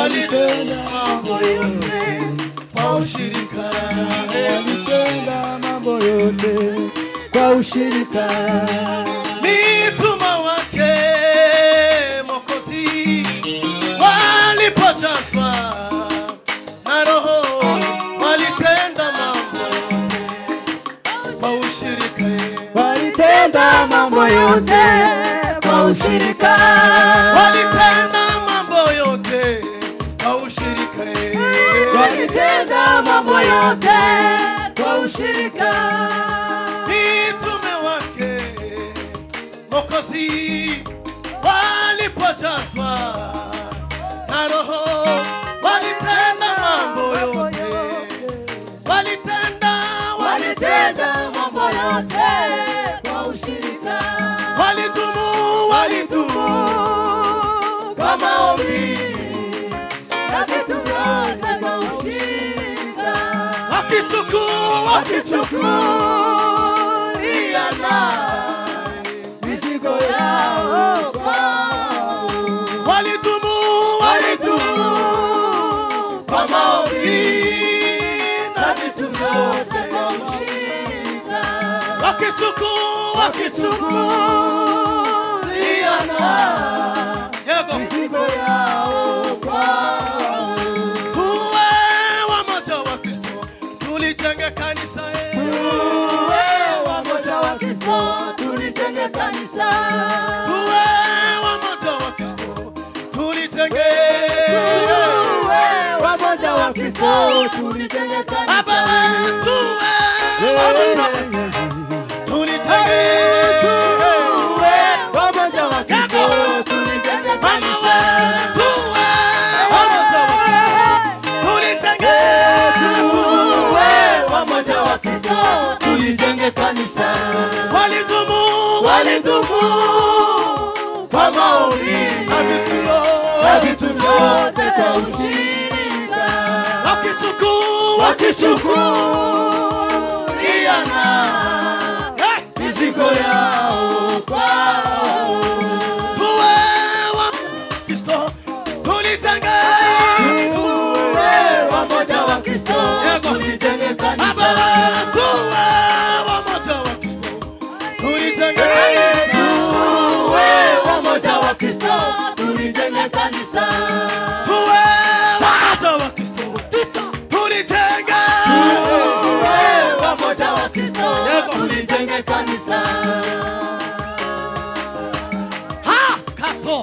walitenda mambo yote kwa ushirika, walitenda mambo yote kwa ushirika. mitume wake Mwokozi walipojazwa na Roho walitenda mambo yote kwa ushirika, Walitenda mambo yote kwa ushirika. walitenda mambo yote kwa ushirika. Walitenda mambo yote kwa ushirika. mitume wake Mwokozi walipojazwa na Roho walitenda mambo yote, walitenda Walitenda mambo yote kwa ushirika. walitumu walitumu kwa maombi na vitu vyote kwa ushirika. wakichukua wakichukuliana mizigo yao kwao. walitumu walitumu kwa maombi na vitu vyote Vyote kwa ushirika. wakichukua wakichukuliana yego mizigo yao kwao. tuwe wamoja wa Kristo tulijenge kanisa eh. Tuwe wamoja wa Kristo, tulijenge kanisa. tuwe wamoja wa Kristo tulijenge Tuwe wamoja wa Kristo, tulijenge Baba kanisa. tuwe wamoja wa Kristo tulijenge Tuwe wamoja wa Kristo, tulijenge Mama kanisa. we tuwe wamoja wa Kristo tulijenge Tuwe wamoja wa Kristo, tulijenge kanisa. walitumu walitumu kwa maombi na vitu Na vitu vyote kwa ushirika. wakichukua wakichukuliana Eh, mizigo yao kwao. tuwe wa Kristo tulijenge Tuwe wamoja wa Kristo, tulijenge Baba kanisa. tuwe wamoja wa Kristo tulijenge Tuwe wamoja wa Kristo, tulijenge kanisa. tuwe wamoja wa Kristo tulijenge Tuwe wamoja wa Kristo, tulijenge kanisa. ha kato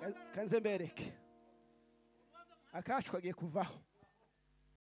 Ka- kanze mbereke akacu kagiye kuvaho